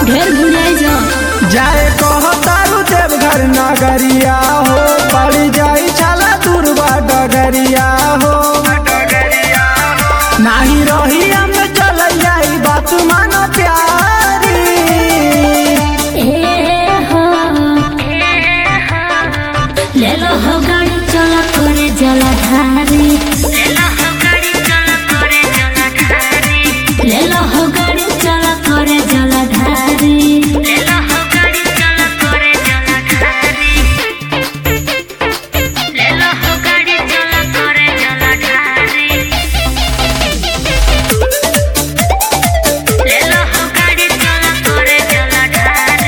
ढेर भुलाए जा जाए कह तारू देवघर नगरिया हो पड़ जाई छाला दुर्बा डगरिया हो नाही रही हम चल जाई बात मानो प्यारी ए हो ले लो हो गाड़ी चला करे जलाधारी ले लो हो गाड़ी चला करे जलाधारी ले लो हो गाड़ी चला करे जलाधारी ले लो हो गाड़ी चला करे जलाधारी ले लो हो गाड़ी चला करे जलाधारी ले लो हो गाड़ी चला करे जलाधारी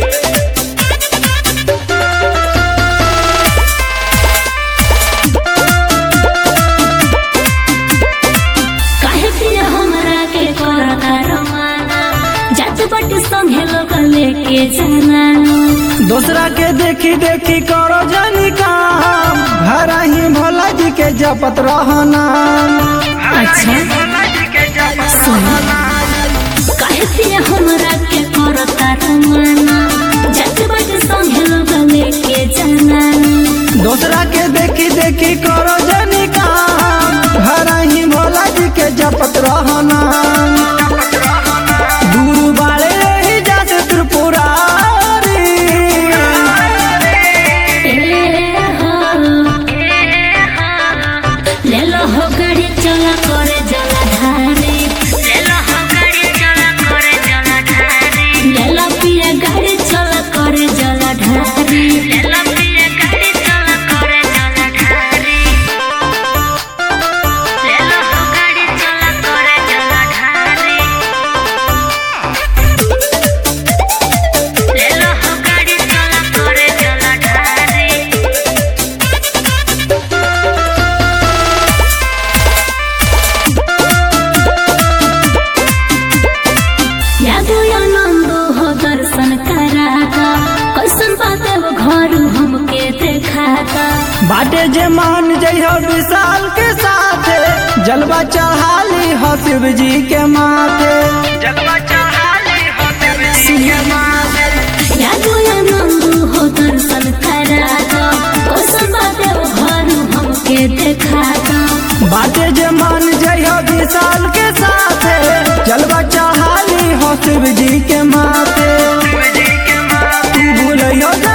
काहे पिया हमरा के करता रमाना जात बट संगे लोग लेके जाना दूसरा के देखी देखी करो जानी काम घर ही भोला जी के जपत रहना अच्छा सुन काहे पिया हमरा के करता रमाना जात बट संगे लोग लेके जाना दूसरा के देखी देखी करो जानी काम घर ही भोला जी के जपत रहना गुरु बाले ही जाते त्रिपुरारी ए हो ले लो हो गाड़ी चला करे जलाधारी ले लो हो गाड़ी चला करे जलाधारी ले लो पिया गाड़ी चला करे जलाधारी ले लो पिया गाड़ी चला करे जलाधारी ले लो हो गाड़ी चला करे जलाधारी ले लो हो गाड़ी चला करे जलाधारी यादो आनंद हो दर्शन कराता कैसन बात वो घर हमके देखाता बाटे जे मान जइहो विशाल के साथ जलवा चढ़ाली हो शिव जी के माथे जलवा चढ़ाली हो शिव जी के माथे यादो आनंद हो दर्शन कराता कैसन बात वो घर हमके देखाता बाटे जे मान जइहो विशाल के साथ जलवा चढ़ाली हो शिव जी के माथे तू भूलियो